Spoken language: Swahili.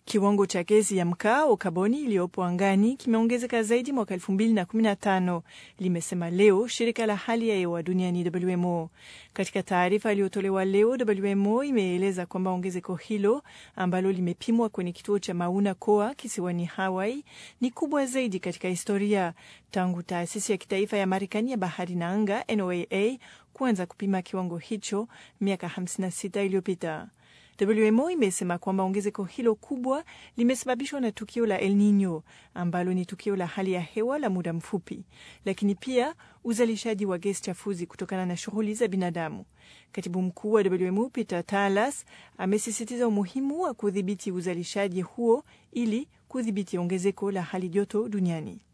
Kiwango cha gesi ya mkaa au kaboni iliyopo angani kimeongezeka zaidi mwaka 2015, limesema leo shirika la hali ya hewa duniani WMO. Katika taarifa iliyotolewa leo, WMO imeeleza kwamba ongezeko hilo ambalo limepimwa kwenye kituo cha Mauna Koa kisiwani Hawaii ni kubwa zaidi katika historia tangu taasisi ya kitaifa ya Marekani ya bahari na anga NOAA kuanza kupima kiwango hicho miaka 56 iliyopita. WMO imesema kwamba ongezeko hilo kubwa limesababishwa na tukio la El Nino ambalo ni tukio la hali ya hewa la muda mfupi, lakini pia uzalishaji wa gesi chafuzi kutokana na shughuli za binadamu. Katibu mkuu wa WMO Peter Talas amesisitiza umuhimu wa kudhibiti uzalishaji huo ili kudhibiti ongezeko la hali joto duniani.